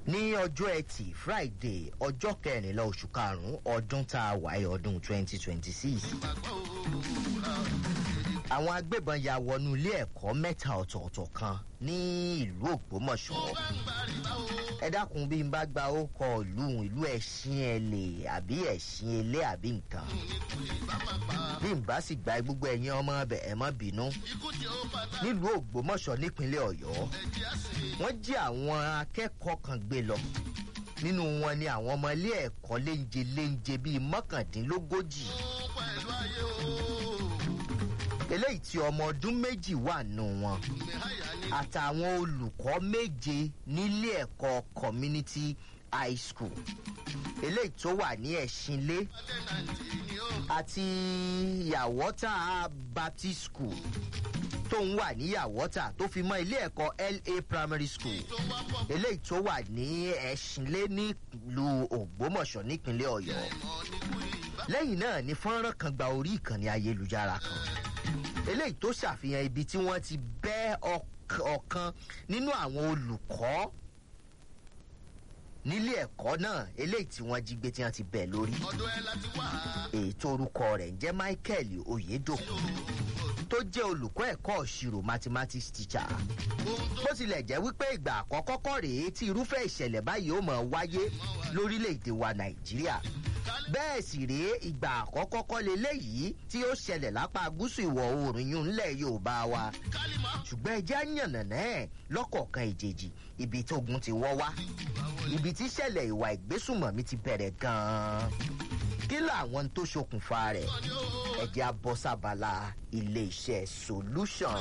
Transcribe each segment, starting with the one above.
ní ọjọ́ ẹtì friday ọjọ́ kẹrìnlá oṣù karùn-ún ọdún tá a wáyé ọdún twenty twenty six àwọn agbébọn ya wọnú ilé ẹ̀kọ́ mẹ́ta ọ̀tọ̀ọ̀tọ̀ kan ní ìlú ògbómọ̀ṣọ́ ẹ dákun bí n bá gba ó kọ ìlú ìlú ẹ̀sìn ẹ̀lẹ̀ àbí ẹ̀sìn ẹlẹ́ àbí nǹkan bí n bá sì gba gbogbo ẹ̀yin ọmọ ọbẹ̀ ẹ̀ mọ́ bínú nílùú ògbómọ̀ṣọ́ nípínlẹ̀ ọ̀yọ́ wọ́n jí àwọn akẹ́kọ̀ọ́ kan gbé lọ nínú wọn ni àwọn ọmọ ilé ẹ̀kọ́ léńje léńje bíi mọ́kàndínlógójì eléyìí tí ọmọ ọdún méjì wà nù wọn àtàwọn olùkọ́ méje nílé ẹ̀kọ́ community high school eléyìí tó wà ní ẹ̀sìnlé àti yàwọ́tà baptist school tó ń wà ní yàwọ́tà tó fi mọ́ ilé ẹ̀kọ́ la primary school eléyìí tó wà ní ẹ̀sìnlé nílùú ògbómọ̀ṣọ́ nípínlẹ̀ ọ̀yọ́ lẹ́yìn náà ni fọ́nrán kan gba orí ìkànnì ayélujára kan eléyìí tó ṣàfihàn ibi tí wọ́n ti bẹ́ ọ̀kan nínú àwọn olùkọ́ nílé ẹ̀kọ́ náà eléyìí tí wọ́n jí gbé tí wọ́n ti bẹ̀ lórí. èyí tó orúkọ rẹ̀ ń jẹ́ michael oyedokun tó jẹ́ olùkọ́ ẹ̀kọ́ ìṣirò mathematics teacher. bó tilẹ̀ jẹ́ wípé ìgbà àkọ́kọ́ kọ́ rèé tí irúfẹ́ ìṣẹ̀lẹ̀ báyìí ó mọ̀ wáyé lórílẹ̀‐èdè wa nàìjíríà bẹ́ẹ̀ sì rèé ìgbà àkọ́kọ́ kọ́ leléyìí tí ó ṣẹlẹ̀ lápá gúúsù ìwọ̀ oòrùn yún ńlẹ̀ yorùbá wa ṣùgbọ́n ẹjẹ́ àyànnànà ẹ̀ lọ́kọ̀ọ̀kan ìjèjì ibi tógun ti wọ́ wá ibi tí ṣẹlẹ̀ ìwà ìgbésùmọ̀mí ti bẹ̀rẹ̀ gan-an kí làwọn tó ṣokùnfà rẹ̀ ẹjẹ́ abọ́sábala ilé-iṣẹ́ solution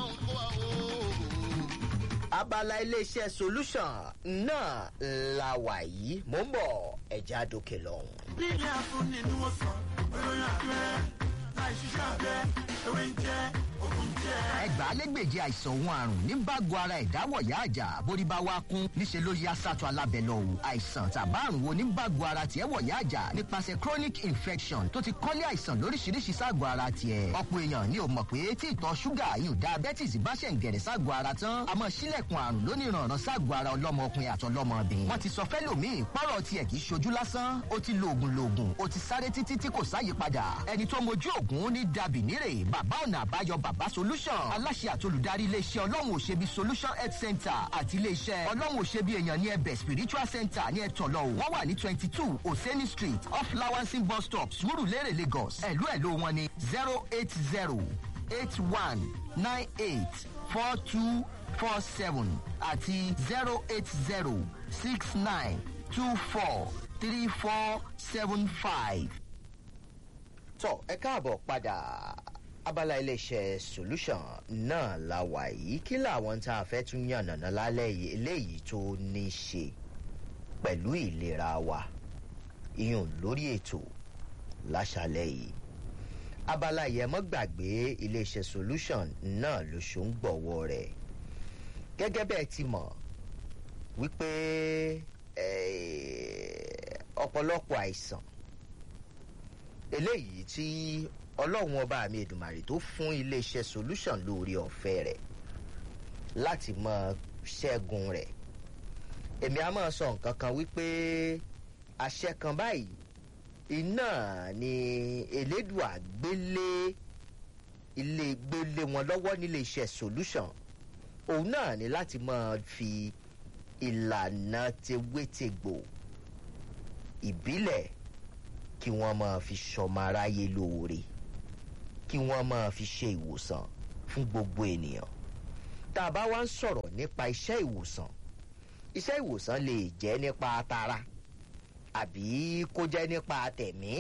abala iléeṣẹ́ solution náà la wà yìí mò ń bọ̀ ẹ̀já dókè lọ́hùn. bí ní àfúnni ni wọ́n sọ olóyún abẹ́rẹ́ láì ṣiṣẹ́ abẹ́ ewé ń jẹ́ òkun jẹ́. ẹgbàálẹ́gbèje àìsàn òun àrùn ní bágo ara ìdáwọ̀yá àjà bórí bá wá kún níṣẹ́ ló yá sátọ̀ alábẹ́ lọ o àìsàn tàbá àrùn wo ní bágo ara tiẹ̀ wọ̀yá àjà nípasẹ̀ chronic infection tó ti kọ́lé àìsàn lóríṣiríṣi ságọ̀ ara tiẹ̀ ọ̀pọ̀ èèyàn ni ò mọ̀ pé tí ìtọ̀ ṣúgà yìí diabetes bá ṣẹ̀ ń gẹ̀rẹ̀ ságọ̀ ara tán àmọ́ sílẹ̀kùn àrùn lóníranran ságọ̀ ara ọlọ́mọkùnrin àtọlọ́mọbìnrin wọ́n ti sọ fẹ́lòmíì pọ́rọ̀ tiẹ̀ kì í ṣojú lásán ó ti lo oògùn loògùn ó ti sáré títí tí kò sáyípadà ẹni tó mojú oògùn ní dàbí nírè bàbá ọ̀nà àbáyọ bàbá solution aláṣẹ àtolùdarí iléeṣẹ́ ọlọ́run òṣèbí solution health center àti iléeṣẹ́ ọlọ́run òṣèbí èèyàn ní ẹbẹ̀ spiritual center ní ẹ̀tọ́lọ́ o wọ́n wà ní twenty two oseni street off lawansin bus stop surulere lagos ẹ̀lú ẹ̀lú wọn ní zero eight zero eight one nine eight four two four seven àti zero eight zero six nine two four three four seven five. tọ́ ẹ káàbọ̀ padà abala iléeṣẹ́ solution náà la wà yìí kí làwọn tá a fẹ́ tún yànnàná lálẹ́ yìí eléyìí tó ní í ṣe pẹ̀lú ìlera wa iyùn lórí ètò láṣálẹ̀ yìí abala yẹn mọ́ gbàgbé iléeṣẹ́ solution náà ló ṣó ń gbọ̀wọ́ rẹ̀ gẹ́gẹ́ bẹ́ẹ̀ ti mọ̀ wípé ọ̀pọ̀lọpọ̀ àìsàn eléyìí tí ọlọ́run ọba mi èdùmàrè tó fún iléeṣẹ́ solution lórí ọ̀fẹ́ rẹ̀ láti mọ ṣẹ́gun rẹ̀ èmi a máa sọ nǹkan kan wípé àṣẹ kan báyìí iná ni elédùà gbélé ilé gbélé wọn lọ́wọ́ nílé iṣẹ́ solution òun náà ni láti máa fi ìlànà tewétegbò ìbílẹ̀ kí wọ́n máa fi ṣọmọ aráyé lóore kí wọ́n máa fi ṣe ìwòsàn fún gbogbo ènìyàn tá a bá wá ń sọ̀rọ̀ nípa iṣẹ́ ìwòsàn iṣẹ́ ìwòsàn lè jẹ́ nípa tara àbí kó jẹ́ nípa tẹ̀mí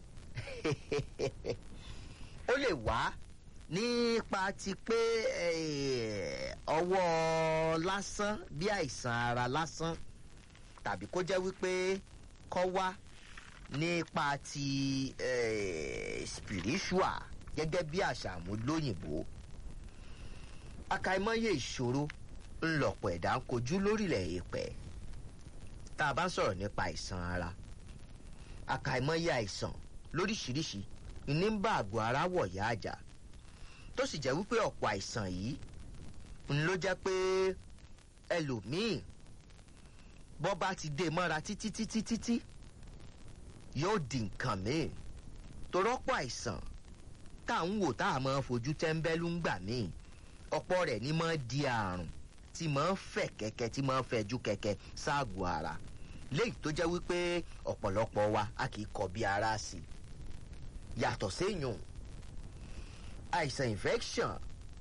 ó lè wá nípa ti pé ọwọ́ lásán bí àìsàn ara lásán tàbí kó jẹ́ wípé kọ́ wá nípa ti spiritual gẹ́gẹ́ bí àṣà àmúlóyìnbó akaimọ́yé ìṣòro ńlọpọ̀ ẹ̀dá ń kojú lórílẹ̀ èèpẹ̀ tá a bá ń sọ̀rọ̀ nípa àìsàn ara akaimọ́yé àìsàn lóríṣiríṣi ní ń bá àgọ́ ara wọ̀yá àjà tó sì jẹ́ wípé ọ̀pọ̀ àìsàn yìí ń ló jẹ́ pé ẹlòmíì bọ́ bá ti dé mọ́ra títí títí títí yóò di nǹkan míì torọ́pọ̀ àìsàn tá à ń wò tá a máa fojú tẹ́ńbẹ́lú ń gbà míì ọ̀pọ̀ rẹ̀ ni máa di àrùn tí máa ń fẹ̀ kẹ̀kẹ́ tí máa ń fẹ̀jú kẹ̀kẹ́ ságùn ara léyìí tó jẹ́ wípé ọ̀pọ̀lọpọ̀ wa a kì í kọ bí ara sí i yàtọ̀ séyùn àìsàn infection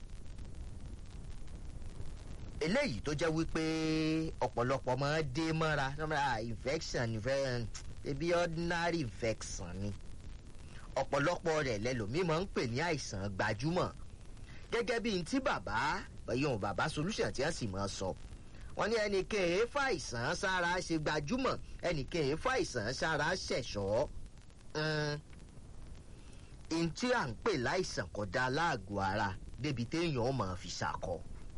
eléyìí tó jẹ́ wípé ọ̀pọ̀lọpọ̀ máa ń dé mọ́ra infection infection ebi ordinary infection ni ọ̀pọ̀lọpọ̀ rẹ̀ lẹ́lòmíì máa ń pè ní àìsàn gbajúmọ̀ gẹ́gẹ́ bí n tí bàbá bẹ̀yìn bàbá solution tí wọ́n sì máa sọ wọ́n ní ẹnì kèé fàìsàn sára ṣe gbajúmọ̀ ẹnì kèé fàìsàn sára ṣẹ̀ṣọ́ n tí à ń pè láìsàn kọjá láàgọ̀ ara débi téèyàn máa fi ṣàkọ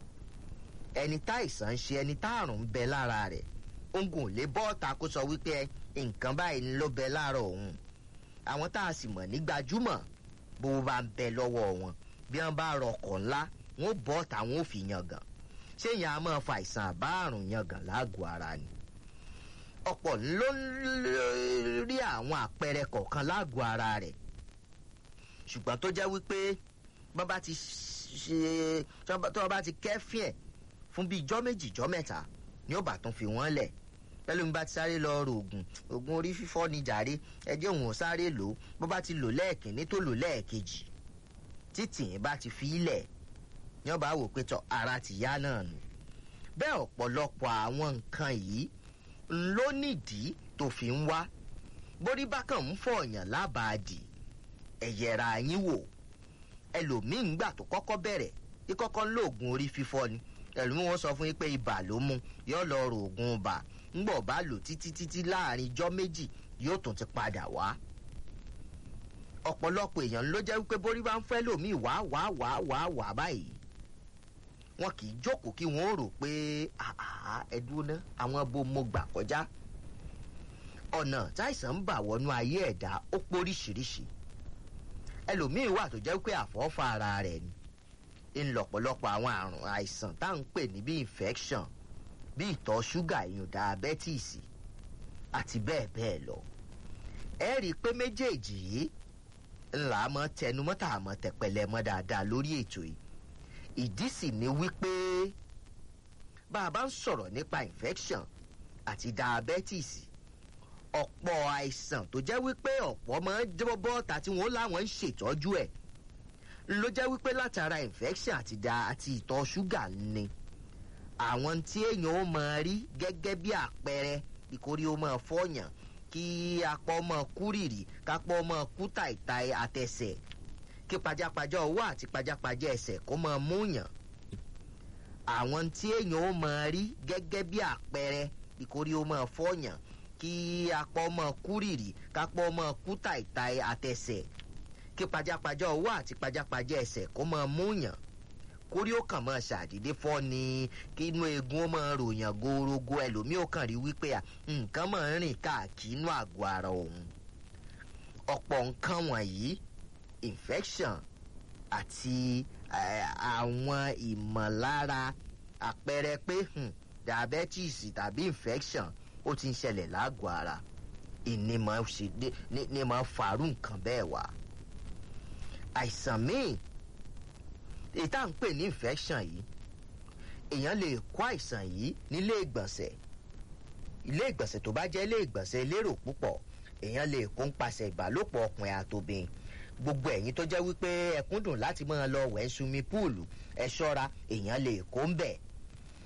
ẹni táìsàn ń ṣe ẹni táàrùn ń bẹ lára rẹ̀ ogun ò lè bọ́ọ̀ta kó sọ wípé nǹkan báyìí ló bẹ lára òun àwọn tá a sì mọ̀ ní gbajúmọ̀ bó bá ń bẹ lọ́wọ́ wọn bí wọ́n bá rọkọ̀ ńlá wọn ó bọ́ọ̀ta wọn ó fi yangàn ṣé yẹn a máa fa àìsàn àbá àrùn yangàn láàgọ̀ ara ni ọ̀pọ̀ ló ń rí àwọn àpẹẹrẹ kọ̀ọ̀kan láàgọ̀ ara rẹ̀ ṣùgbọ́n tó jẹ́ wípé bọ́ba ti ṣe tó bá ti kẹ́fìn ẹ̀ fún bíi ijọ́ méjì ijọ́ mẹ́ta ni ó bá tún fi wọ́n lẹ̀ pẹ̀lú bí bá ti sáré lọ ro oògùn oògùn orí fífọ́ ni jàre ẹjẹ́ òun ò sáré lò ó bó bá ti lò lẹ́ẹ̀kínní tó lò lẹ́ẹ̀kejì títì yẹn bá ti fi ilẹ̀ ni ó bá wò pé tọ ara ti yá náà nù bẹ́ẹ̀ ọ̀pọ̀lọpọ̀ àwọn nǹkan yìí ló nídìí tó fi ń wá borí bákan ń fọ̀ọ̀yàn lábàádì ẹ̀yẹ̀ra yín wò ẹlòmíín gbà tó kọ́kọ́ bẹ̀rẹ̀ kíkọ́kọ́ ń lo oògùn orí fífọ́ ni ẹlòmíín wọn sọ fún yín pé ibà ló mú yóò lọ ro oògùn ibà ńgbọ̀ bá lò títí títí láàrin ijọ́ méjì yóò tún ti padà wá ọ̀pọ̀lọpọ̀ èèyàn ló jẹ́ wípé borí bá ń fẹ́ lòmíì wá wá wá wá wá báyìí wọn kì í jókòó kí wọn ó rò pé ẹdúró ná àwọn bó mo gbà kọjá ọ̀nà táìsàn ń bà wọnú ayé ẹ̀dá ó póríṣiríṣi ẹlòmíín wà tó jẹ́ pé àfọ́fà ara rẹ̀ ni ń lọ̀pọ̀lọpọ̀ àwọn àrùn àìsàn tá à ń pè ní bí infection bí ìtọ̀ ṣúgà ìyún diabetes àti bẹ́ẹ̀ bẹ́ẹ̀ lọ ẹ rí i pé méjèèjì yìí ńlá mọ́ tẹnumọ́ tá a mọ́ tẹpẹlẹ mọ́ dáadáa lórí ètò yìí ìdí sì ni wípé bá a bá ń sọ̀rọ̀ nípa infection àti diabetes ọ̀pọ̀ àìsàn tó jẹ́ wípé ọ̀pọ̀ máa ń jẹ́ bọ́ọ̀tà tí wọ́n láwọn ń ṣètọ́jú ẹ̀ ló jẹ́ wípé látara infection àti da àti ìtọ̀ ṣúgà ni àwọn tí èèyàn ó máa rí gẹ́gẹ́ bí àpẹẹrẹ ìkórè ó máa fọyàn kí apá ọmọ kúrìrì kápá ọmọ kú tàìtàì àtẹsẹ̀ kí pajápajá ọwọ́ àti pajápajá ẹsẹ̀ kó máa múyàn àwọn tí èèyàn ó máa rí gẹ́gẹ́ bí àpẹẹrẹ ìkórè ó máa fọyàn kí apá ọmọ kúrìrì kápá ọmọ kú tàìtàì àtẹsẹ̀ kí pajápajá ọwọ́ àti pajápajá ẹsẹ̀ kó máa múyàn kórí ó kàn máa ṣàdédé fọ́ ni kí inú eegun ó máa ròyàn gorogo ẹlòmíì ó kàn rí wípé nǹkan máa ń rìn káàkiri inú àgọ́ ara òun ọ̀pọ̀ nǹkan wọ̀nyí infection àti àwọn ìmọ̀lára àpẹẹrẹ pé diabetes tàbí infection ó ti ń ṣẹlẹ̀ lágọ̀ọ́ ara ìní máa farú nǹkan bẹ́ẹ̀ wá àìsàn míì èyí tá à ń pè ní infection yìí èèyàn lè kó àìsàn yìí nílé ìgbọ̀nsẹ̀ ilé ìgbọ̀nsẹ̀ tó bá jẹ́ ilé ìgbọ̀nsẹ̀ elérò púpọ̀ èèyàn lè kó ń pasẹ̀ ìbálòpọ̀ ọkùnrin àtòbìn gbogbo ẹ̀yin tó jẹ́ wípé ẹkún dùn láti máa lọ wẹ̀ sumi púùlù ẹ ṣọ́ra èèyàn lè kó ń bẹ̀